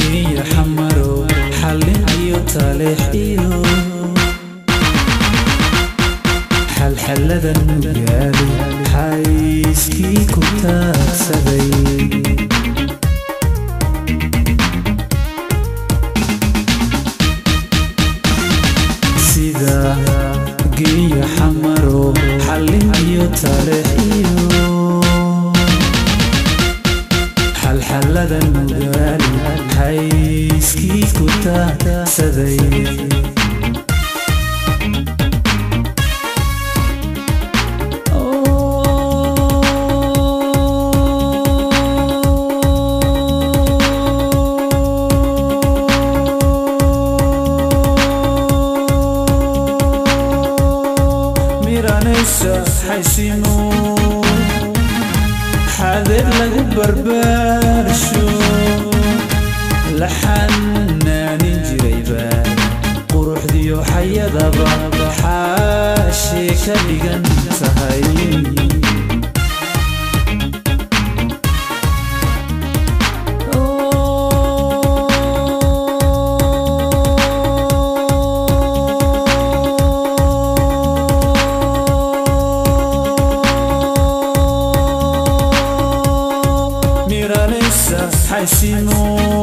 geeya xamaro xallin iyo taleex iyo xalxallada nugaali xayskii ku taagsaday sida geeya xamaro xallin iyo taleex iyo xalxallada nugaali xayskii ku taagsaday miranaysa xaysimo xadeed lagu barbaarsho la xanaanin jirayba quruxdiyo xayadaba xaashee ka dhigan tahay miranaysa xaysimo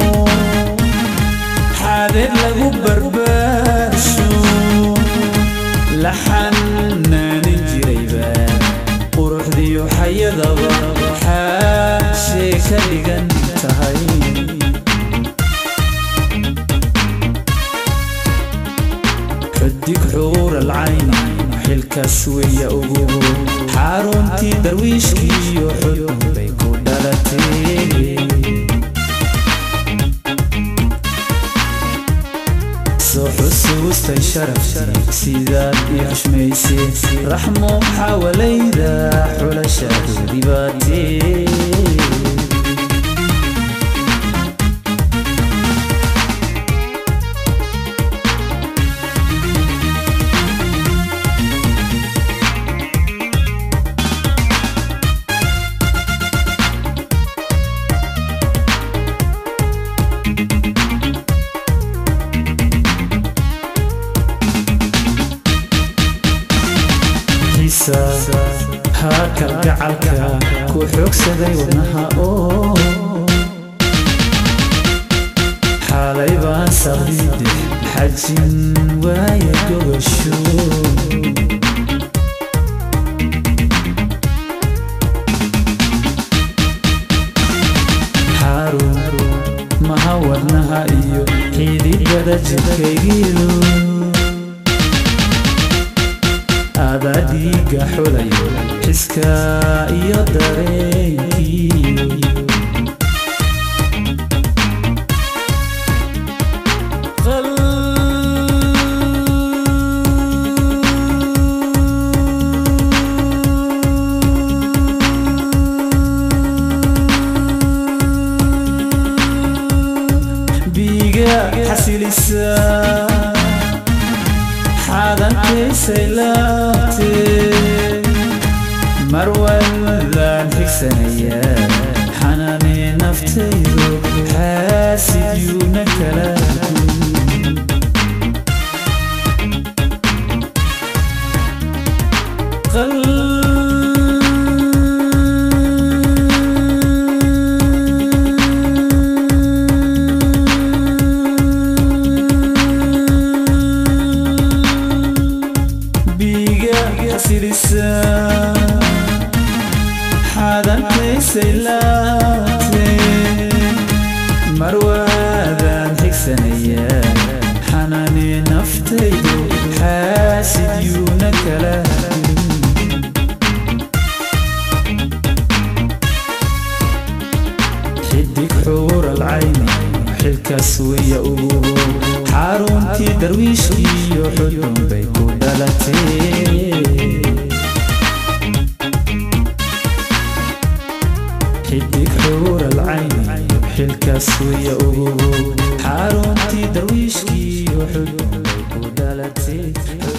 xadeed lagu barbaarsho la xanaanin jirayba quruxdiyo xayadaba xaashee ka dhigan tahay xudig xuur alcayni xilkaas weya ugubo xaruntii darwiishkiiyo xudun bay ku dhalatay soo xusuustay sharaftii sidaad ii xushmaysay raxmo xawalayda xulashaadu dhibaatee xiisa haa kalgacalka ku xoogsaday wadnaha oo xaalay baan saqdide xajin waaya gobasho xarun maha wadnaha iyo xididada jirkaygiilu adaa dhiiga xulayo xiska iyo dareenkiiyo biiga xasilisa xadankaysay laabtee mar walbaan xigsanayaa xanaanee naftaydu xaasid yuuna kala biiga xasilisa xadankaysay laabtee mar waadaan xigsanayaa xanaanee naftaydu xaasid yuuna kala xidig xuur alcayni xilkaas weya ugu xaruntii darwiishkiiyo xudun bay ku dhalatay xidig xuur alcayni xilkaas weya ugu xaruntii darwiishkiiyo xudun bay ku dhalatay